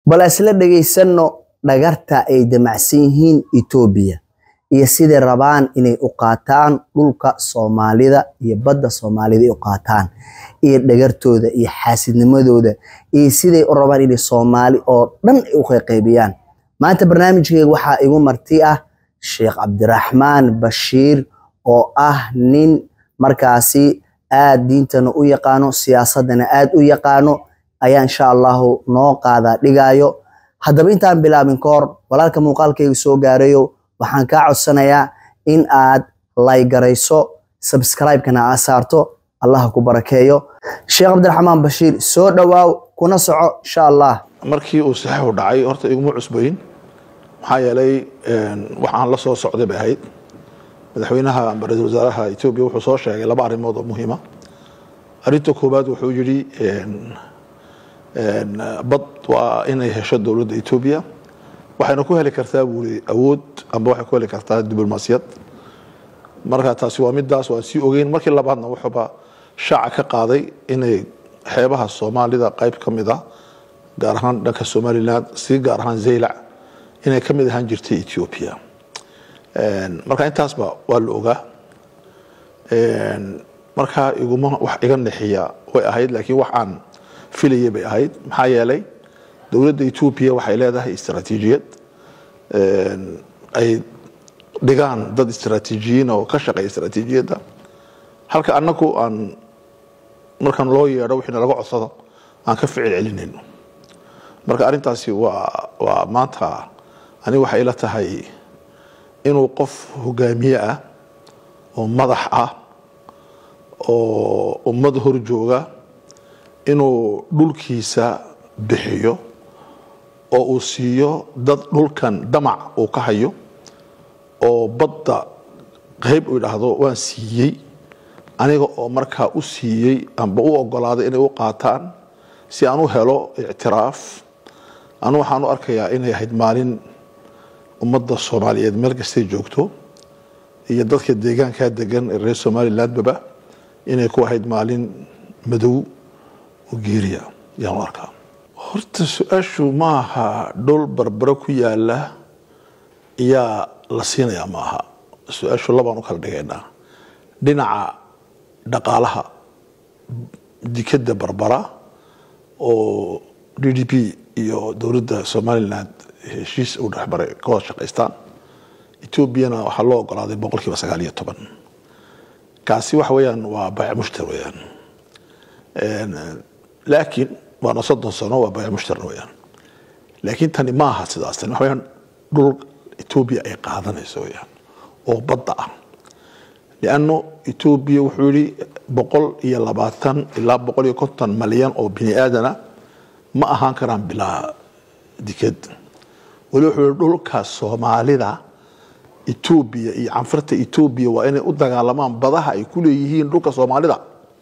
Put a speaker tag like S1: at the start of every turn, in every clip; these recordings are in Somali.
S1: bal isla dhegaysanno dhagarta ay damacsan yihiin etoobiya iyo siday rabaan inay u qaataan dhulka soomaalida iyo badda soomaalida ay u qaataan iyo dhagartooda iyo xaasidnimadooda iyo siday u rabaan inay soomaali oo dhan ay u qayqaybiyaan maanta barnaamijkeyga waxaa igu marti ah sheekh cabdiraxmaan bashiir oo ah nin markaasi aad diintana u yaqaano siyaasadana aad u yaqaano ayaa insha allahu noo qaadaa dhigaayo haddaba intaan bilaabin ka hor walaalka muuqaalkayga soo gaarayo waxaan kaa codsanayaa in aad laygarayso subscribe-kana aa saarto allah ku barakeeyo sheekh cabdiraxmaan bashiir soo dhowaaw kuna soco insha allah
S2: markii uu saxiixu dhacay horta iguma cusbayn maxaa yeelay waxaan la soo socday bay ahayd madaxweynaha amba ra-isul wasaaraha etoobiya wuxuu soo sheegay laba arrimood oo muhiima arrinta koowaad wuxuu yidhi bad waa inay hesho dowladda etoobiya waxayna ku heli kartaa buuri awood amba waxay ku heli kartaa diblomaasiyad marka taasi waa midaas waan sii ogeyn markii labaadna wuxuuba shaaca ka qaaday inay xeebaha soomaalida qayb ka mid ah gaar ahaan dhanka somaliland si gaar ahaan zaylac inay ka mid ahaan jirtay ethiopia marka intaasba waa la ogaa marka iguma wax iga nexiya way ahayd laakiin wax aan filayay bay ahayd maxaa yeelay dowladda etoobiya waxay leedahay istaraatiijiyad ay dhigaan dad istaraatiijiyiin oo ka shaqeeya istaraatiijiyadda halka annagu aan markaan loo yeedho wixii nalaga codsado aan ka ficil celinayno marka arrintaasi waa waa maanta aniga waxay ila tahay inuu qof hogaamiye ah oo madax ah oo ummad hor jooga inuu dhulkiisa bixiyo oo uu siiyo dad dhulkan damac uu ka hayo oo badda qayb uu idhaahdo waan siiyey aniga oo markaa u siiyey amba u ogolaaday inay u qaataan si aan u helo ictiraaf anu waxaan u arkayaa inay ahayd maalin ummadda soomaaliyeed meel kastay joogto iyo dadka deegaankaa degan ee reer somalilandbaba inay ku ahayd maalin madow oo geeriya ayaan u arkaa horta su-aashu maaha dhul barbaro ku yaala iyaa la siinayaa ma aha su-aashu labaan u kala dhigaynaa dhinaca dhaqaalaha dikadda barbara oo d d p iyo dowladda somaliland heshiis uu dhexmaray ka wada shaqaystaan etoobiyana waxaa loo ogolaaday boqol kiiba sagaal iyo toban kaasi waxa weeyaan waa bayc mushtar weeyaan laakiin waana soddon sano waa bayc mushtarna weeyaan laakiin tani ma aha sidaas tani waxa weeyaan dhul etoobiya ay qaadanayso weeyaan oo badda ah lianno etoobiya wuxuu yihi boqol iyo labaatan ilaa boqol iyo konton malyan oo bini aadana ma ahaan karaan bilaa dikad weli wuxuu yihi dhulka soomaalida etoobiya iyo canfurta etoobiya waa inay u dagaalamaan badaha ay ku leeyihiin dhulka soomaalida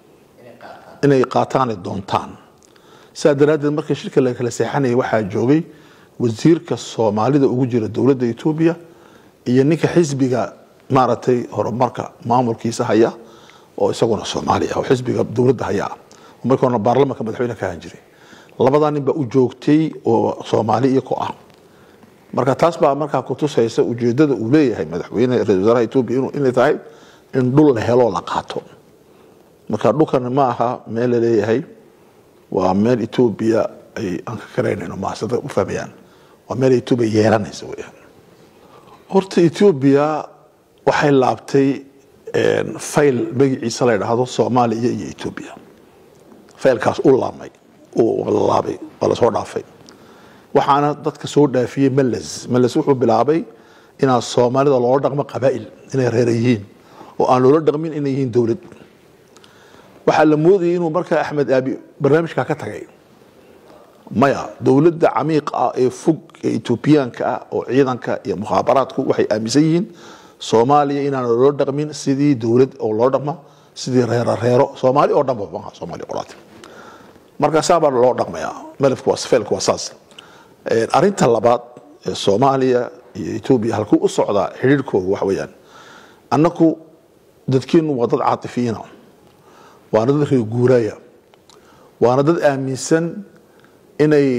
S2: inay qaataan ay doontaan sidaa daraaddeed markii shirka la kala seexanayay waxaa joogay wasiirka soomaalida ugu jira dowladda etoobiya iyo ninka xisbiga maaragtay horumarka maamulkiisa haya oo isaguna soomaali ah oo xisbiga dowladda haya ah markii horena baarlamanka madaxweyne ka ahaan jiray labadaa nin baa u joogtay oo soomaali iyo ku ah marka taas baa markaa kutusaysa ujeedada uu leeyahay madaxweyne ra-isul wasaaraha etoobiya inay tahay in dhul la heloo la qaato marka dhulkan ma aha meel la leeyahay waa meel etoobiya ay aan ka karaynayno maasada u fahmayaan waa meel etoobiya yeelanaysa weyaan horta etoobiya waxay laabtay fayl magaciisa la ydhaahdo soomaaliya iyo etoobiya faylkaas u laabmay la laabay waa lasoo dhaafay waxaana dadka soo dhaafiyey meles meles wuxuu bilaabay inaa soomaalida loola dhaqmo qabaa'il inay reera yihiin oo aan loola dhaqmin inay yihiin dowlad waxaa la moodayay inuu markaa axmed aabi barnaamijkaa ka tagay maya dowladda camiiq ah ee fog ee etoobiyaanka ah oo ciidanka iyo mukhaabaraadku waxay aaminsan yihiin soomaaliya inaan loola dhaqmin sidii dowlad oo loo dhaqma sidii reero reero soomaali oo dhanba maaha soomaali qolaati marka saa baa loo dhaqmayaa melefku waa feelku waa saas arrinta labaad ee soomaaliya iyo etoobiya halkuu u socdaa xidhiirhkooga waxa weeyaan annaku dadkeenu waa dad caatifiyiina waana dad reer guuraaya waana dad aaminsan inay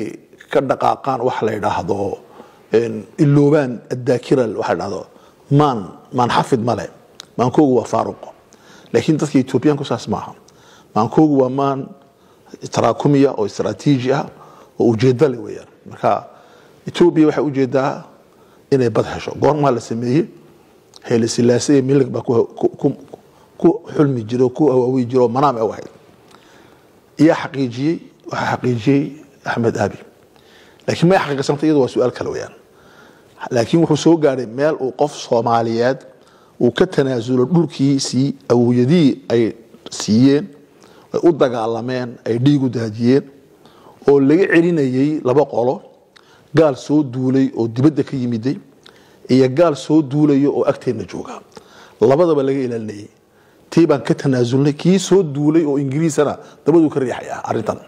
S2: ka dhaqaaqaan waxa la yidhaahdo iloobaan addaakira waxa la dhahdo maan maan xafid male maankoogu waa faaruq laakiin dadka etoobiyaanku saas maaha maankoogu waa maan taraakumiya oo istraatiiji ah oo ujeedda leh weeyaan marka etoobiya waxay ujeedaa inay bad hesho goormaa la sameeyey hele silaase iyo milig baa ku xulmi jira oo ku hawaawi jira oo manaam u ahayd iyaa xaqiijiyey waxaa xaqiijiyey axmed aabi laakiin may xaqiiqsanta iyadu waa su-aal kale weyaan laakiin wuxuu soo gaadhay meel uu qof soomaaliyeed uu ka tanaasulo dhulkiisii awoyadii ay siiyeen ay u dagaalameen ay dhiigu daajiyeen oo laga celinayay laba qolo gaal soo duulay oo dibadda ka yimiday iyo gaal soo duulayo oo agteenna jooga labadaba laga ilaalinayay tii baan ka tanaasulnay kii soo duulay oo ingiriisana dabaduu ka riixaya arrintan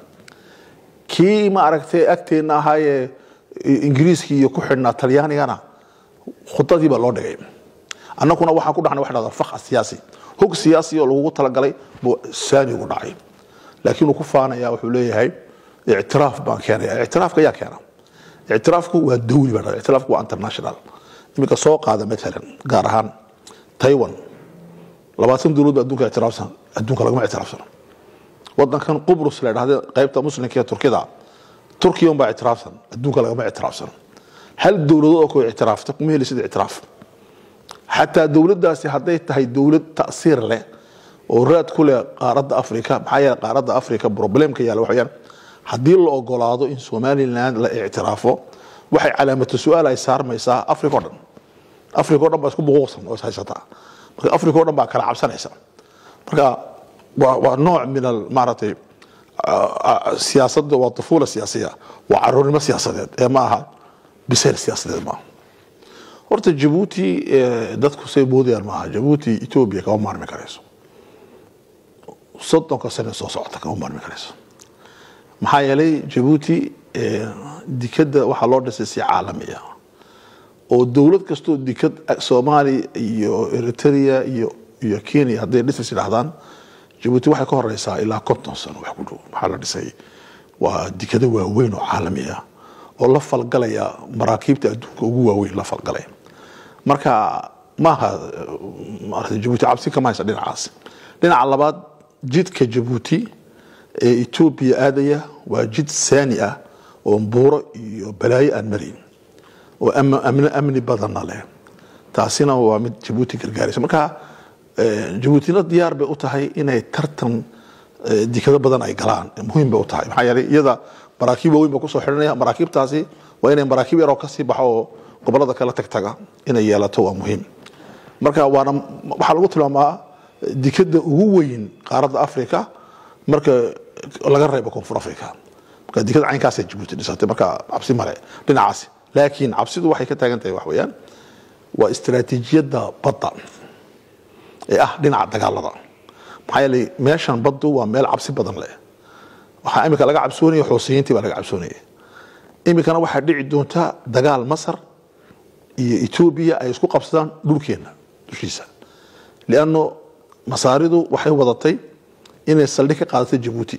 S2: kii ma aragtay agteenna ahaayee ingiriiskii iyo ku xidhnaa talyaanigana khudadii baa loo dhigay annaguna waxaan ku dhaxnay waxa dhahdaa fakha siyaasi hog siyaasi oo lagugu talagalay buu saani ugu dhacay laakiin uu ku faanaya wuxuu leeyahay ictiraaf baan keenaya ictiraafka yaa keena ictiraafku waa dawli baa dhahdaa ictiraafku waa international iminka soo qaada matalan gaar ahaan taiwan labaatan dowlad ba adduunka ictiraafsan adduunka lagama ictiraafsano wadankan qubrus la dhahda qaybta muslimka ee turkida turkiya unbaa ictiraafsan adduunka lagama ictiraafsano hal dowladood oo ku ictiraafta kuma heli sida ictiraaf xataa dowladdaasi hadday tahay dowlad ta'siir leh oo raad ku leh qaaradda afrika maxaa yeele qaaradda afrika problemka yaalla waxayaan haddii la ogolaado in somaliland la ictiraafo waxay calaamatu su-aal ay saarmaysaa africa o dhan africa o dhan baa isku buquuqsan oo is haysataa marka africa o dhan baa kala cabsanaysa marka waa waa nooc min al maaragtay siyaasadda waa tufuula siyaasiya waa caruurnimo siyaasadeed ee ma aha bisayl siyaasadeed maaha horta jabuuti dadku say moodayaan maaha jabuuti etoobiya kama maarmi karayso soddonka sane soo socota kama maarmi karayso maxaa yeelay jabuuti dikadda waxaa loo dhisay si caalami ah oo dowlad kastoo dikad soomaaliya iyo eritrea iyo iyo kenya hadday dhisas yidhahdaan jabuuti waxay ka horeysaa ilaa konton sano wax ku dhow waxaa la dhisay waa dikado waaweyn oo caalami ah oo la falgalaya maraakiibta adduunka ugu waaweyn la falgalaya marka maaha maarata jabuuti cabsi kama haysa dhinacaas dhinaca labaad jidka jabuuti ee etoobiya aadaya waa jid saani ah oo buuro iyo balaayo aan marin oo amni badanna leh taasina waa mid jabuuti gargaaraysa marka jabuutina diyaar bay u tahay inay tartan dikado badan ay galaan muhiim bay u tahay maxaa yeelay iyada maraakiib waaweyn baa kusoo xidhanaya maraakiibtaasi waa inay maraakiib yaroo kasii baxo oo gobolada kala tagtaga inay yeelato waa muhiim marka waana waxaa lagu tilmaamaa dikada ugu weyn qaaradda africa marka laga reebo koonfur africa marka dikada caynkaasay jabuuti dhisatay marka cabsi male dhinacaasi laakiin cabsidu waxay ka taagan tahay wax weeyaan waa istiraatiijiyadda badda ee ah dhinaca dagaalada maxaa yeelay meeshan baddu waa meel cabsi badan leh waxaa imika laga cabsoonaya xoosiyiintii baa laga cabsoonaya imikana waxaa dhici doonta dagaal masar iyo etoobiya ay isku qabsadaan dhulkeenna dushiisa lianno masaaridu waxay wadatay inay saldhig ka qaadato jabuuti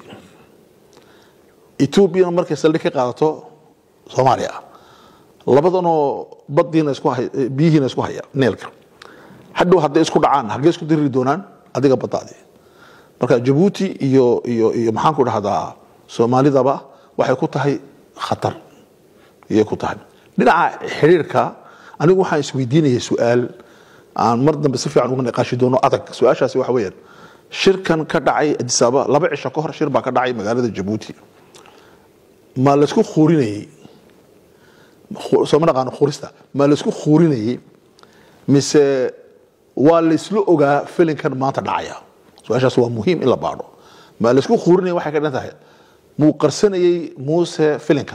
S2: etoobiyana markay saldhig ka qaadato soomaaliya labadanoo badiina isku hay biyihiina isku haya neelka hadhow hadday isku dhacaan hagee isku diriri doonaan adiga baddaadii marka jabuuti iyo iyo iyo maxaan ku dhahdaa soomaalidaba waxay ku tahay khatar iyay ku tahay dhinaca xiriirka anigu waxaan isweydiinaya su-aal aan mar dambe si fiican uga niqaashi doono adag su-aashaasi waxa weeyaan shirkan ka dhacay adisaaba laba cisho ka hor shir baa ka dhacay magaalada jabuuti ma laysku khuurinayey sooma naqaano khurista ma laysku khuurinayey mise waa laysla ogaa filinkan maanta dhacaya su-aashaas waa muhiim in la baadho ma laysku khuurinaya waxay ka dhan tahay muu qarsanayey muuse filinkan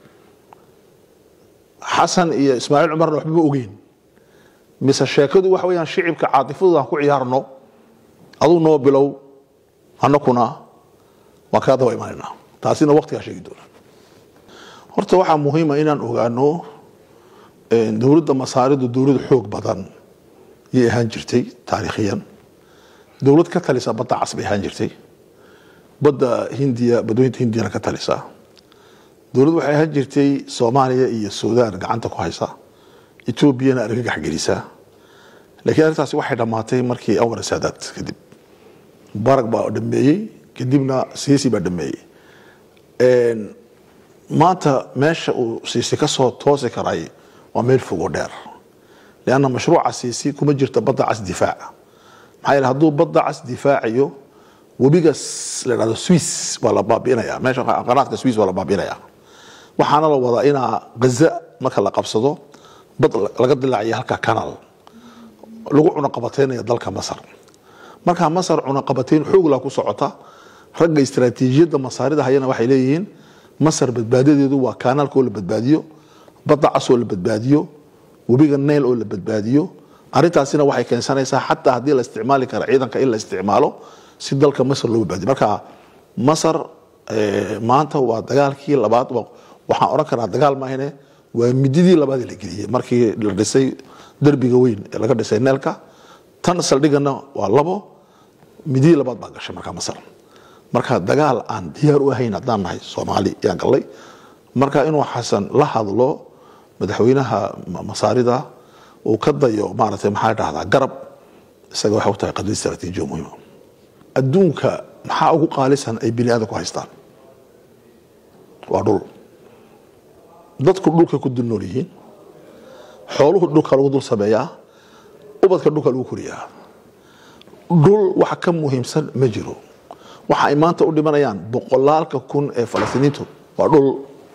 S2: xasan iyo ismaaciil cumarna waxba ma ogeyn mise sheekadu waxa weeyaan shicibka caatifadooda aan ku ciyaarno aduu noo bilow annakuna waan kaa daba imanaynaa taasina waqtigaa sheegi doona horta waxaa muhiima inaan ogaano dowladda masaaridu dowlad xoog badan yay ahaan jirtay taariikhiyan dowlad ka talisa badda cas bay ahaan jirtay badda hindiya badooyinta hindiyana ka talisa dowladdu waxay ahaan jirtay soomaaliya iyo suudaan gacanta ku haysa etoobiyana argagax gelisa laakiin arrintaasi waxay dhammaatay markii anwar saadaad kadib mubaarag baa dhameeyey kadibna siisi baa dhameeyey maanta meesha uu siisi kasoo toosi karay waa meel fogo dheer lianna mashruuca siisi kuma jirto badda cas difaaca maxaa yeele hadduu badda cas difaacayo webiga la dhahdo swiss waa la baabi'inaya meesha qanaadka swiss waa la baabi'inaya waxaana la wadaa inaa gaza marka la qabsado bad laga dilaaciya halka canal lagu cunaqabateynaya dalka masar markaa masar cunaqabateyn xoogla ku socota ragga istaraatiijiyadda masaarida hayana waxay leeyihiin masar badbaadadeedu waa kanaalka oo la badbaadiyo badda cas oo la badbaadiyo webiga nail oo la badbaadiyo arrintaasina waxay keensanaysaa xataa haddii la isticmaali kara ciidanka in la isticmaalo si dalka masar loo badbaadiyo marka masar maanta waa dagaalkii labaad waxaan odhan karaa dagaal maahane waa mididii labaad la geliyey markii la dhisay derbiga weyn ee laga dhisay neelka tan saldhigana waa labo mididii labaad baa gashay markaa masar marka dagaal aan diyaar u ahayn haddaan nahay soomaali yaan gallay marka inuu xasan la hadlo madaxweynaha masaarida uu ka dayo maaragtay maxaa dhahdaa garab isaga waxay u tahay qadri istaraatiijiyo muhiima adduunka maxaa ugu qaalisan ay bini aadan ku haystaan waa dhul dadku dhulka ku dul nool yihiin xooluhu dhulka lagu dul sameeyaa ubadka dhulka lagu koriyaa dhul wax ka muhiimsan ma jiro waxa ay maanta u dhimanayaan boqolaalka kun ee falastiiniintu waa dhul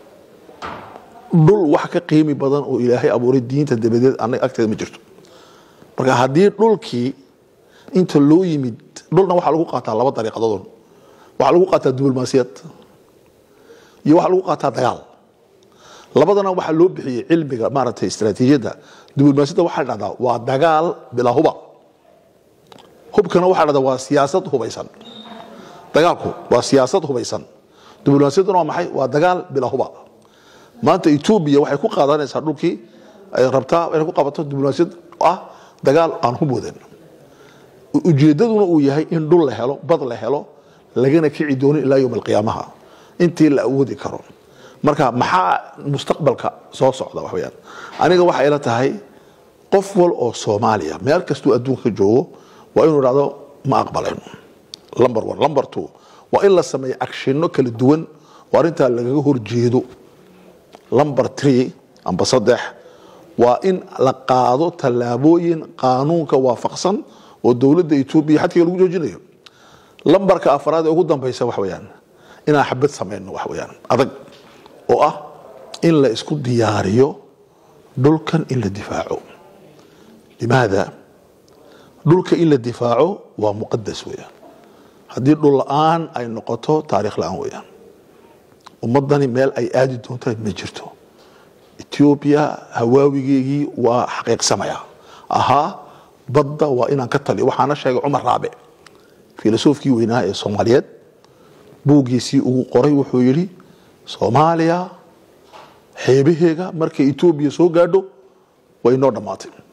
S2: dhul wax ka qiimi badan oo ilaahay abuuray diinta dabadeed anaga agteeda ma jirto marka haddii dhulkii inta loo yimid dhulna waxaa lagu qaataa laba dariiqadoodun waxaa lagu qaataa diblomaasiyad iyo waxaa lagu qaataa dagaal labadana waxaa loo bixiyey cilmiga maaragtay istaraatiijiyadda diblomaasiyadda waxaa dhahdaa waa dagaal bilaa huba hubkana waxaa dhahdaa waa siyaasad hubaysan dagaalku waa siyaasad hubaysan diblomaasiyadduna waa maxay waa dagaal bilaa huba maanta etoobiya waxay ku qaadanaysaa dhulkii ay rabtaa inay ku qabato diblomaasiyad ah dagaal aan hub wadan ujeedaduna uu yahay in dhul la helo bad la helo lagana kici doonin ilaa yowm alqiyaamaha intii la awoodi karo marka maxaa mustaqbalka soo socda wax weyaan aniga waxay ila tahay qof wal oo soomaaliya meel kastuu adduunka ka joogo waa inuu dhahdo ma aqbaleen lumber one lumber two waa in la sameeyo agshinno kala duwan oo arrintaa lagaga horjeedo lumber three amba saddex waa in la qaado tallaabooyin qaanuunka waafaqsan oo dowladda etoobiya xadkiga lagu joojinayo lambarka afraad ee ugu dambaysa wax weyaan inaan xabad samayno wax weyaan adag oo ah in la isku diyaariyo dhulkan in la difaaco limaada dhulka in la difaaco waa muqadas weyaan haddii dhul la-aan ay noqoto taarikh la-aan weyaan ummadani meel ay aadi doonta ma jirto etoobiya hawaawigeygii waa xaqiiqsamaya ahaa badda waa inaan ka taliyo waxaana sheegay cumar raabe filosofkii weynaa ee soomaaliyeed buuggiisii ugu qoray wuxuu yidhi soomaaliya xeebaheega markay etoobiya soo gaadho way noo dhammaatay